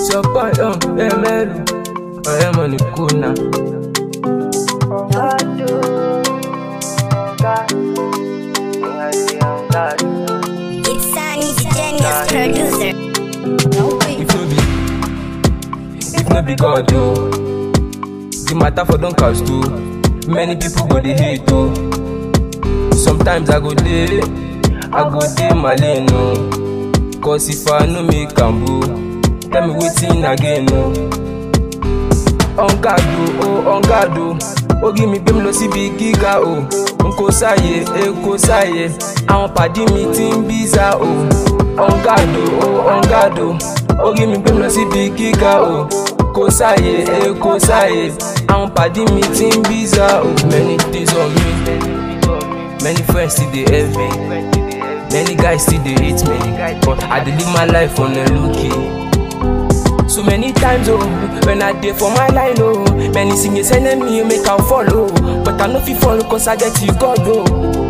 support um ẹ̀mẹ́rù ọ̀rẹ́ mọ̀ ní kùnà. It's Sunny, the genius producer. If no be, if no be God o, the matter for don cast o. Many people go dey hate o. Sometimes I go dey, I go dey my lane o. Cause if I no make am o, tell me wetin again o. On guard o, oh on guard o, orí mi gbé mi lọ síbi gíga o. N kò sáyè, e kò sáyè, àwọn pàdí mi ti ń bíza o. On guard o, oh on guard o, orí mi gbé mi lọ síbi gíga o. Kò sáyè, e kò sáyè, àwọn pàdí mi ti ń bíza o. Many things on me, many friends still dey envy. Many guys still dey hate me, but I dey live my life on a low key. So many times oh, when I dey for my line oh, many singers send me make I follow, but I no fit follow cause I get you God oh.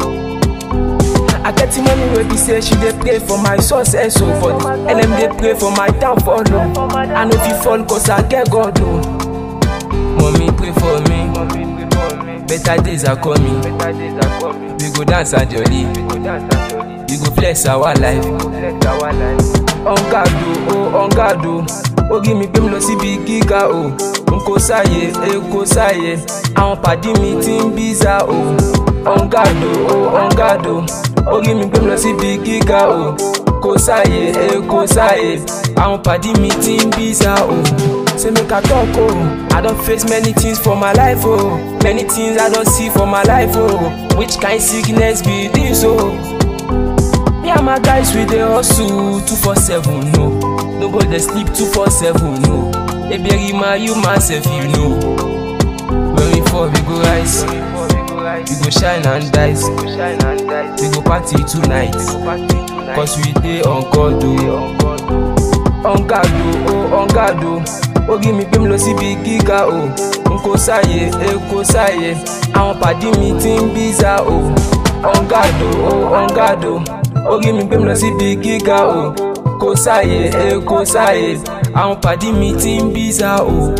I get the money wey be say she dey pray for my success oh, but and them dey pray for my downfall oh. I no fit fall cause I get God oh. Mommy pray for me, better days are coming. We go dance and jolly, we go flex our life. On guard o, oh on guard o, orí mi gbé mi lọ síbi gíga o. N kò sáyè, e kò sáyè, àwọn pàdí mi ti ń bíza o. On guard o, oh on guard o, orí mi gbé mi lọ síbi gíga o. Kò sáyè, e kò sáyè, àwọn pàdí mi ti ń bíza o. Say make I talk o, I don face many things for my life o. Many things I don see for my life o. Which kind sickness be this o? Me and my guys we dey hustle two four seven no nobody dey sleep two four seven no eberima you myself you know when we fall we go rise we go shine and dice we go party tonight cause we dey on god o on guard o oh on guard o orí mi gbé mi lọ síbi gíga o n kò sáyè e kò sáyè àwọn pàdí mi ti ń bíza o on guard o oh on guard o orí mi gbé mi lọ síbi gíga o kò sáyè e kò sáyè àwọn pàdí mi ti ń bíza o.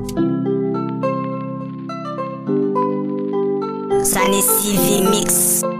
Sunny CV Mix.